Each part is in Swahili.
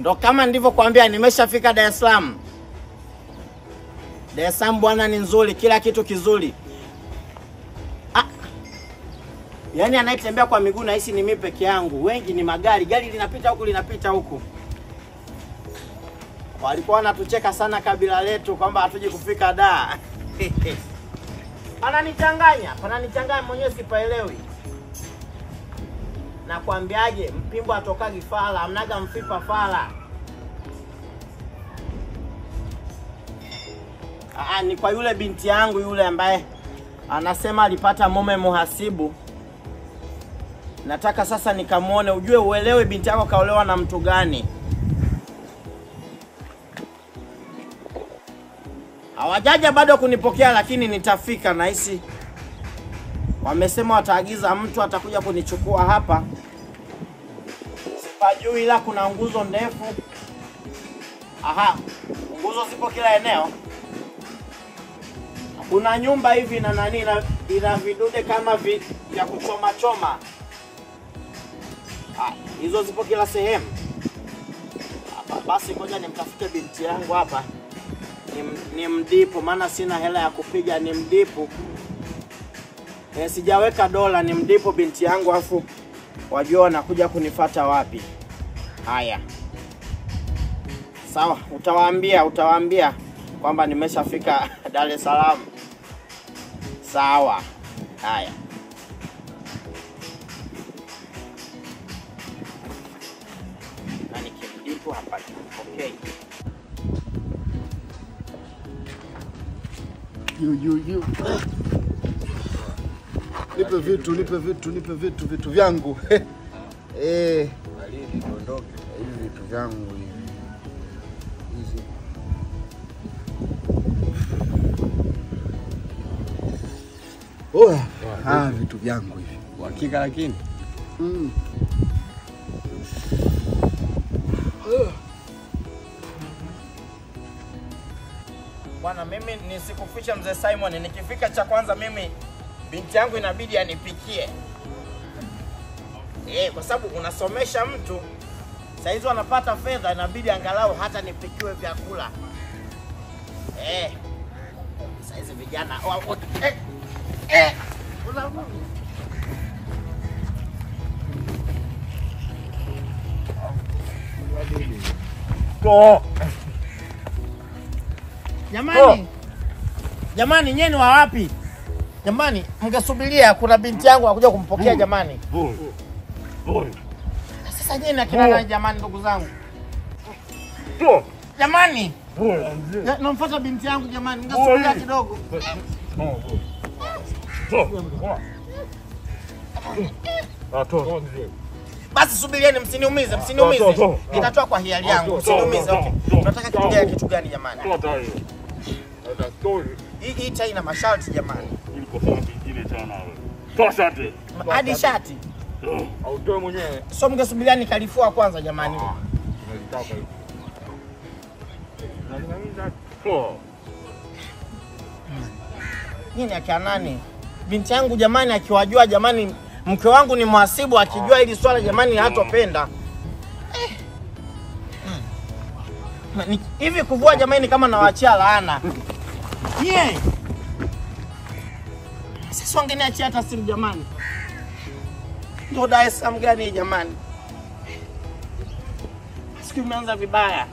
Ndo kama nilivyokuambia, nimeshafika Dar es Salaam. Dar es Salaam bwana ni nzuri, kila kitu kizuri. Ah, yaani anayetembea kwa miguu nahisi ni mimi peke yangu, wengi ni magari, gari linapita huku linapita huku. Walikuwa wanatucheka sana kabila letu kwamba hatuji kufika Dar. Pananichanganya, pananichanganya mwenyewe sipaelewi. Nakwambiaje, mpimbo atokagi fala, amnaga mfipa fala. Aa, ni kwa yule binti yangu yule ambaye anasema alipata mume muhasibu. Nataka sasa nikamwone, ujue uelewe binti yako kaolewa na mtu gani. Hawajaja bado kunipokea, lakini nitafika. Nahisi wamesema wataagiza mtu atakuja kunichukua hapa, sipajui, ila kuna nguzo ndefu. Aha, nguzo zipo kila eneo. Kuna nyumba hivi na nani ina, ina vidude kama vi, vya kuchoma choma. Ah, hizo zipo kila sehemu. Hapa basi, ngoja nimtafute binti yangu hapa ni, ni mdipu, maana sina hela ya kupiga, ni mdipu e, sijaweka dola, ni mdipu binti yangu, afu wajua wanakuja kunifata wapi. Haya, sawa, utawaambia utawaambia kwamba nimeshafika Dar es Salaam. Sawa, haya. Na nikimdipu hapa, okay. Yu, yu, yu. Nipe vitu, nipe vitu, nipe vitu, vitu vyangu. Eh, hivi vitu vyangu hivi. Hizi. Oya, ah, vitu vyangu hivi. Uhakika lakini Mm. Bwana, mimi nisikuficha mzee Simon, nikifika cha kwanza mimi binti yangu inabidi anipikie eh, kwa sababu unasomesha mtu saizi wanapata fedha, inabidi angalau hata nipikiwe vyakula eh. Saizi vijana wa- wa- eh, eh. Una- Jamani, jamani, nyie ni wa wapi? Jamani, mngesubiria, kuna binti yangu anakuja kumpokea jamani. Sasa nyie na kina nani jamani, ndugu zangu? Jamani, na- namfuata binti yangu jamani, mngesubiria kidogo. Basi subirieni, msiniumize, msiniumize. Nitatoa kwa hiari yangu, msiniumize. Okay. Tunataka kitu gani? Kitu gani jamani? Hii hii tai ina masharti jamani, Ma- hadi shati. autoe mwenyewe. So mngesubiria nikalifua kwanza jamani. Nyinyi ni akina nani? Binti yangu jamani, akiwajua jamani, mke wangu ni mhasibu, akijua hili swala jamani, hatopenda Eh. Mm. Na ni- hivi kuvua jamani, ni kama nawaachia laana yeah. Sasa wangeniachia hata simu jamani, ndo Dar es Salaam gani hii jamani? Siku imeanza vibaya.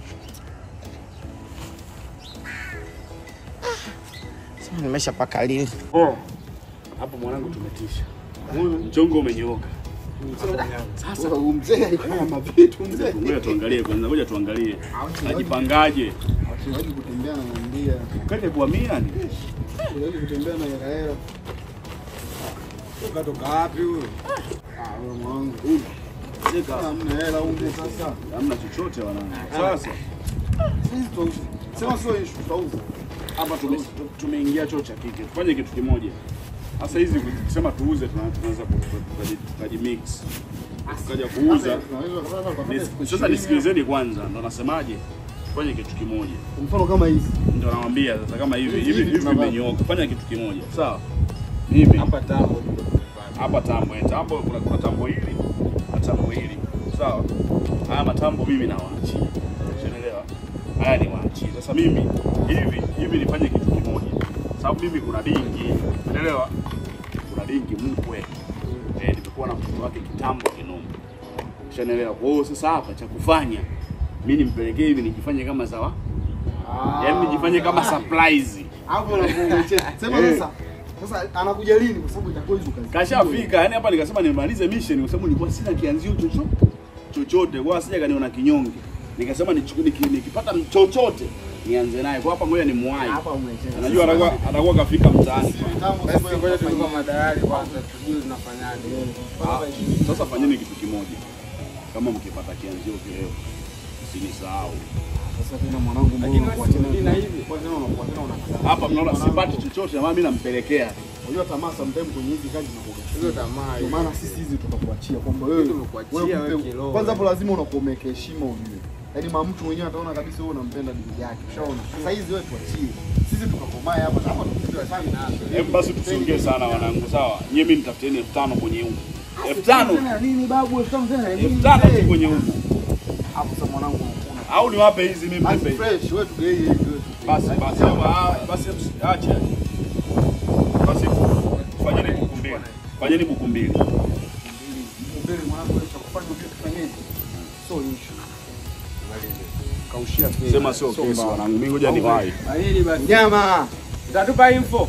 Sasa nimeshapaka lini? Oh, hapo mwanangu tumetisha. Mchongo umenyooka. Sasa huyu mzee alikuwa na mavitu mzee. Ngoja tuangalie kwanza, ngoja tuangalie. Ajipangaje? Hawezi kutembea na mwambia. Ukate kuhamia ni? Hawezi kutembea na hela hela. Ukatoka wapi huyo? Ah, wewe mwanangu. Huyu. Sika, Hamna hela huko sasa. hamna chochote wanangu. Sasa Sisi tutauza. Sema sio issue tutauza. hapa tume- tu- tumeingia choo cha kike. Tufanye kitu kimoja. Sasa hizi kusema tuuze tuna- tunaweza ku- tukaji- tukajimix. Tukaja kuuza. Tunaweza kupata kwa Nis- Sasa nisikilizeni kwanza, ndo nasemaje? Fanye kitu kimoja. mfano kama hizi. Ndio nawaambia sasa kama hivi Hivi, hivi hivi hivi tunavaa. vimenyooka. Fanya kitu kimoja. Sawa? Mimi Hapa tambo. hapa tambo, eh, tambo kuna kuna tambo hili na tambo hili. sawa. Haya matambo mimi nawaachia, unaelewa? Haya ni waachie. Sasa mimi hivi hivi nifanye kitu kimoja, sababu mimi kuna dingi, unaelewa? Kuna dingi mkwe eh, nimekuwa na mtoto wake kitambo kinoma, ushanielewa? Kwa hiyo sasa hapa cha kufanya mimi nimpelekee hivi, nijifanye kama sawa, yaani nijifanye kama surprise. Hapo unakuwa umecheza. Sema Eh. sasa. Sasa anakuja lini kwa sababu itakuwa hizo kazi. Kashafika, yani hapa nikasema nimalize mission kwa sababu nilikuwa sina kianzio chochote chochote, kwa sija kaniona kinyonge. Nikasema nichuku- niki- nikipata chochote nianze naye. Kwa hapa ngoja ni mwai. Hapa umecheza. Najua atakuwa atakuwa kafika mtaani. Mitambo Basi sasa ngoja tunafanya. tulikuwa madalali kwanza tujue tunafanyaje. Ah, Sasa fanyeni kitu kimoja, kama mkipata kianzio kileo usinisahau Sasa tena mwanangu mbona Lakini unakuwa wewe tena si na hivi. Kwa tena unakuwa tena unakata. hapa. Mnaona sipati chochote, na mimi nampelekea Unajua tamaa sometimes kwenye hizi kazi zinakuwa. Hizo tamaa. Ndio maana sisi hizi tutakuachia kwamba wewe Tumekuachia wewe wewe mpe- kiroho. Kwanza hapo lazima unakuwa umeweka heshima ujue. Yaani mama mtu mwenyewe ataona kabisa wewe unampenda bibi yake. Ushaona? Sasa hizi wewe tuachie. Sisi tukakomae hapa hapa tukijua sana nazo. Hebu basi tusiongee sana wanangu, sawa? Nyie mimi nitafutieni elfu tano kwenye huko, elfu tano Tena nini babu? Elfu tano tena nini? elfu tano tu kwenye huko, Hapo sasa mwanangu unakuwa. au niwape hizi mimi Basi nipe fresh wewe tugei hivi wewe. Basi basi ah, basi acha. Basi fanyeni buku mbili. Fanyeni buku mbili. mbele mwanangu wewe cha kufanya ujue tufanyeje? So issue. Kaushia kesi. Sema sio kesi wanangu. Mimi ngoja niwahi. Baridi basi. Nyama. Utatupa info.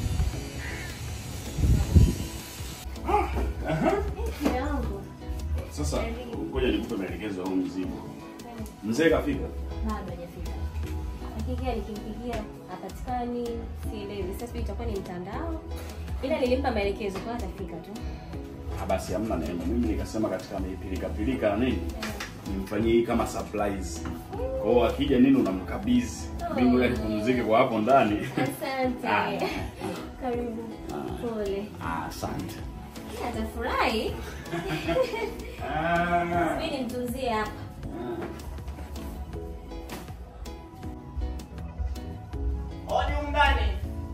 Sasa ngoja nikupe maelekezo ya huu mzigo. Mzee kafika. bado hajafika. Akiingia nikimpigia hapatikani, sielewi. Sasa sijui itakuwa ni mtandao, ila nilimpa maelekezo kwa atafika tu. Ah, basi hamna neno. Mimi nikasema katika pilika pilika na nini? Nimfanyie hii kama surprise. Kwa hiyo akija nini unamkabidhi. Mimi ngoja nipumzike kwa hapo ndani. Asante, Ah. karibu. Pole, Ah, asante. atafurahi. Ah. Mimi nimtunzie hapa. Hodi undani.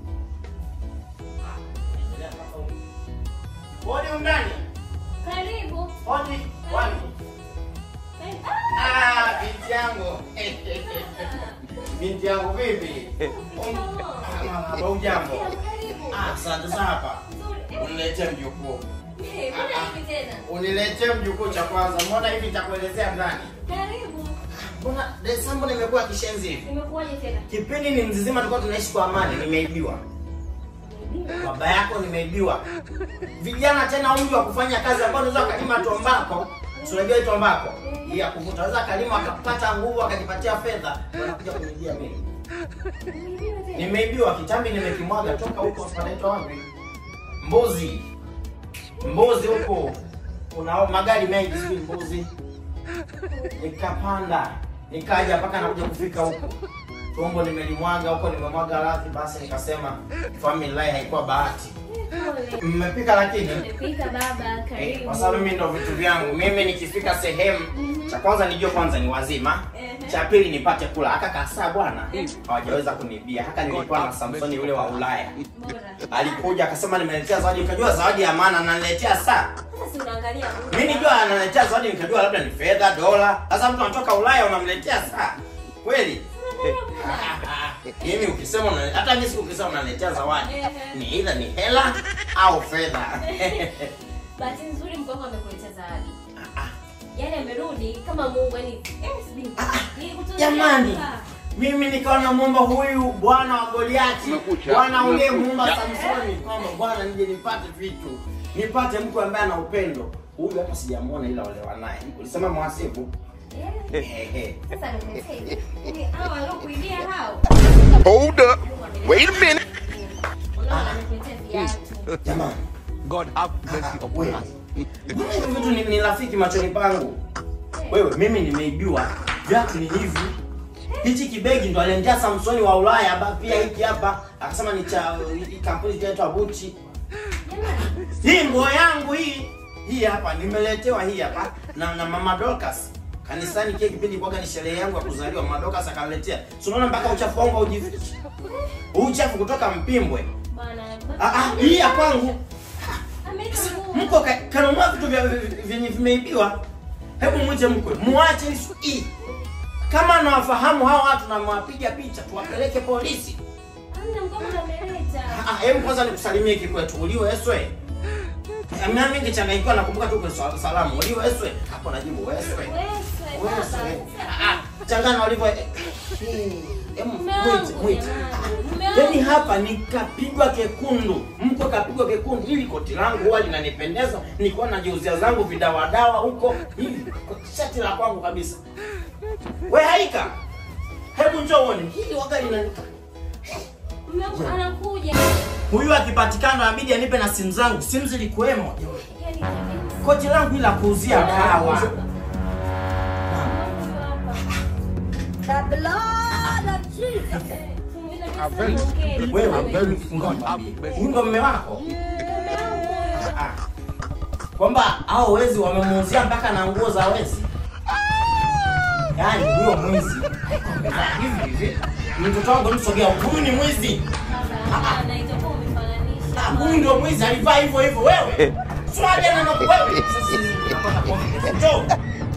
Hodi undani. Karibu. Hodi wani. Karibu. Ah, binti yangu. Binti yangu vipi? Ah, Hujambo? Karibu. Ah, asante sana hapa. Nzuri. Uniletee mjukuu. Eh, mbona hivi tena? Uniletee mjukuu cha kwanza. Mbona hivi nitakuelezea ndani? Karibu. Mbona Desemba nimekuwa kishenzi hivi? Nimekuwaje tena? Kipindi ni mzizima tulikuwa tunaishi kwa amani, nimeibiwa. Baba yako nimeibiwa. Vijana tena umri wa kufanya kazi ambao unaweza kalima tombako. Si unajua hii tombako? Hii ya kuvuta. Unaweza kalima akapata nguvu akajipatia fedha. Wanakuja kunijia mimi. Nimeibiwa tena? Nimeibiwa kitambi nimekimwaga toka huko panaitwa wapi? Mbuzi. Mbuzi huko. Kuna magari mengi sijui mbuzi. Nikapanda. Nikaja mpaka nakuja kufika huko. Tumbo nimelimwaga huko nimemwaga radhi basi nikasema family life haikuwa bahati. Pole. Mmepika lakini Nimepika baba, Eh, karibu. kwa sababu mimi ndo vitu vyangu. Mimi nikifika sehemu cha kwanza nijue kwanza ni wazima. Ehe. Cha pili nipate kula. Haka kasaa bwana hawajaweza kunibia. Haka nilikuwa na Samsoni yule wa Ulaya. Bora. Alikuja akasema nimeletea zawadi, nikajua zawadi ya maana ananiletea saa. Sasa si unaangalia muda. Mimi nijua ananiletea zawadi, nikajua labda ni fedha, dola. Sasa mtu anatoka Ulaya unamletea saa. Kweli? Mimi ukisema una, hata mimi siku ukisema unaniletea zawadi Ehe. ni either ni hela au fedha. Bahati nzuri mkongo amekuletea zawadi. Yaani amerudi kama Mungu yani eh sijui. Nilikutunzia Jamani. hapa. Mimi nikawa namuomba huyu bwana wa Goliati, bwana uliyemuumba Samsoni, kwamba bwana nije nipate vitu, nipate mtu ambaye ana upendo. Huyu hapa sijamuona, ila olewa naye. Ulisema mwasibu? Eh, Ehe. Sasa nimesema hivi. Hao waliokuibia hao. Hold up. Wait a minute. Unaona amekuletea viatu. Jamani, God have mercy upon wewe. us. Mbona hivi vitu ni, ni rafiki machoni pangu? Wewe, mimi nimeibiwa. Viatu ni hivi. Hichi kibegi ndo aliendea Samsoni wa Ulaya hapa pia hiki hapa. Akasema ni cha hii kampuni inaitwa Gucci. Jamani. Hii nguo yangu hii hii hapa nimeletewa hii hapa na, na mama Dorcas kanisani kile kipindi kwaga ni sherehe yangu ya kuzaliwa mama Dorcas akaniletea. Si unaona mpaka uchafu wangu haujifichi. Uchafu kutoka Mpimbwe. Bwana. Ah ah hii ya kwangu. Ameiba nguo. Mko ka- kanunua vitu vya vyenye vimeibiwa. Hebu mwite mkwe, muache isu hii. Kama nawafahamu hawa watu na mwapiga picha, tuwapeleke polisi. Hamna mkono unameleta. Ah, hebu kwanza nikusalimie kikwetu. Uliwe eswe. Mimi mingi changanyikiwa nakumbuka tu kwa sal- salamu. Uliwe eswe. Hapo najibu eswe. Wewe Eswe. baba. Ah, changana walivyo. Hebu Mume mwite, wangu mwite. jamani. Mume Yaani wangu. hapa nikapigwa kekundu, mko kapigwa kekundu. Hili koti langu huwa linanipendeza, nilikuwa najiuzia zangu vidawadawa huko, hili shati la kwangu kabisa. We haika, hebu njoo uone hili waga lina Mume wangu anakuja. huyu akipatikana abidi anipe na simu zangu, simu zilikuwemo. Yaani kabisa. Koti langu ila kuuzia dawa. Huyu hapa. Fungua I'm kabisa ongea. Wewe I'm very huyu ndo mme wako Ah. kwamba hao wezi wamemuuzia mpaka na nguo za wezi yaani huyo mwizi Ah, hivi hivi mtoto wangu msogea huyu ni mwizi Hapana, itakuwa umefananisha. Ah, huyu ndio mwizi alivaa hivyo hivyo wewe swali ana na wewe sasa hizi tunapata kwa njoo